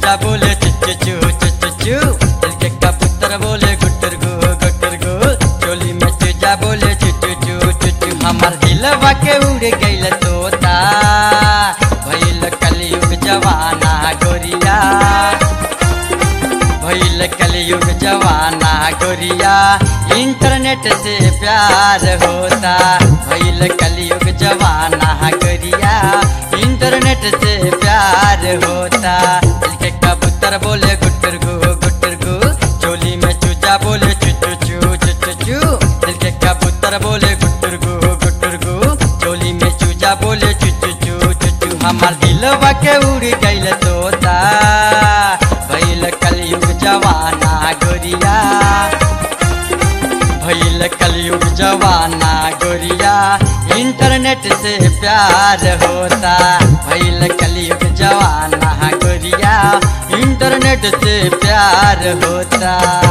चूजा बोले चुचु चू चुचु चू दिल के कबूतर बोले गुटर गु गुटर गु चोली में चूजा बोले चुचु चू चुचु हमार दिलवा के उड़ गइल तोता भइल कलयुग जवाना गोरिया भइल कलयुग जवाना गोरिया इंटरनेट से प्यार होता भइल कलयुग जवाना गोरिया इंटरनेट से प्यार होता दिल के कबूतर बोले गुटर गु गुटर गु चोली में चूजा बोले चुचु चू चुचु चू दिल के कबूतर बोले गुटर गु गुटर गु चोली में चूजा बोले चुचु चू चुचु हमार दिलवा के उड़ गइल तोता भइल कलयुग जवाना गोरिया भइल कलयुग जवाना गोरिया इंटरनेट से प्यार होता भइल कलयुग जवाना गोरिया इंटरनेट से प्यार होता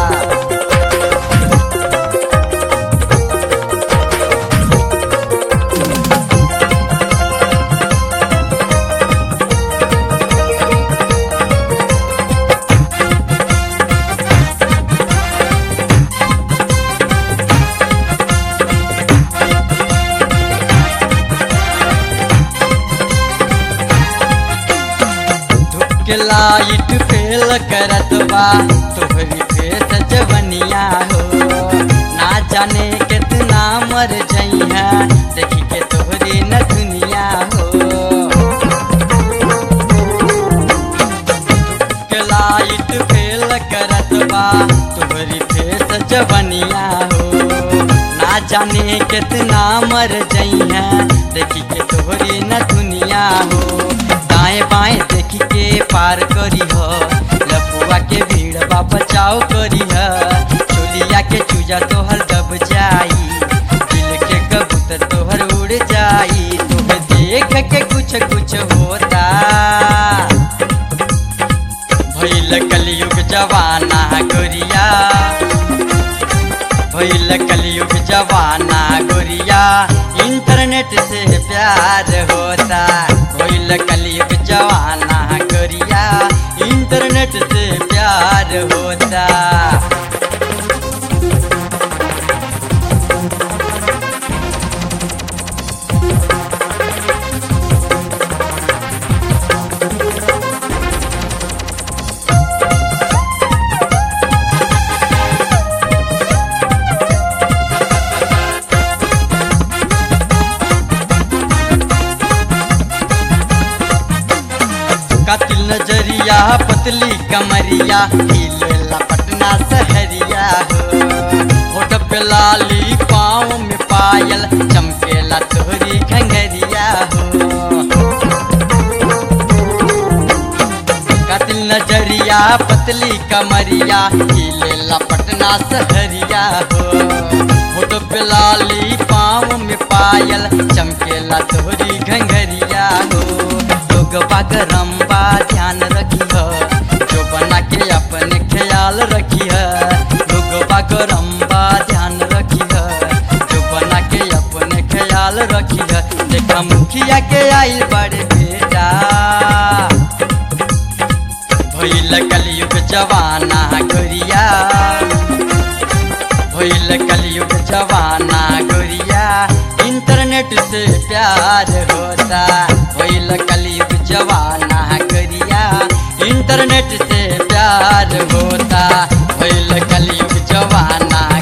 के लाइट फेल करत बा तोहरी फेस जवनिया हो ना जाने कितना मर जइहा देखी के तोहरी न दुनिया हो के लाइट फेल करत बा तोहरी फेस जवनिया हो ना जाने कितना मर जइहा देखी के तोहरी न दुनिया हो दाएं बाएं देखी के पार करी हो लपुआ के भीड़ बा बचाव करी है चोलिया के चूजा तोहर दब जाई दिल के कबूतर तोहर उड़ जाई तुम्हें देख के कुछ कुछ होता भइल कलयुग जवाना गोरिया भइल कलयुग जवाना गोरिया इंटरनेट से प्यार होता भइल कलयुग जवाना गोरिया इंटरनेट से प्यार होता कातिल नजरिया पतली कमरिया हिलेला पटना सहरिया हो होठ पे लाली पाँव में पायल चमकेला तोहरी घंगरिया हो कातिल नजरिया पतली कमरिया हिलेला पटना सहरिया हो होठ पे लाली पाँव में पायल चमकेला तोहरी घंगरिया हो लोग बागरम बा ध्यान रखी है जो बना के अपने ख्याल रखी है लोग बागरम बा ध्यान रखी है जो बना के अपने ख्याल रखी है देखा मुखिया के आइल बड़े बेटा भइल कलयुग जवाना गोरिया भइल कलयुग जवाना गोरिया इंटरनेट से प्यार होता भइल कलयुग जवाना गोरिया इंटरनेट से प्यार होता भइल कलयुग जवाना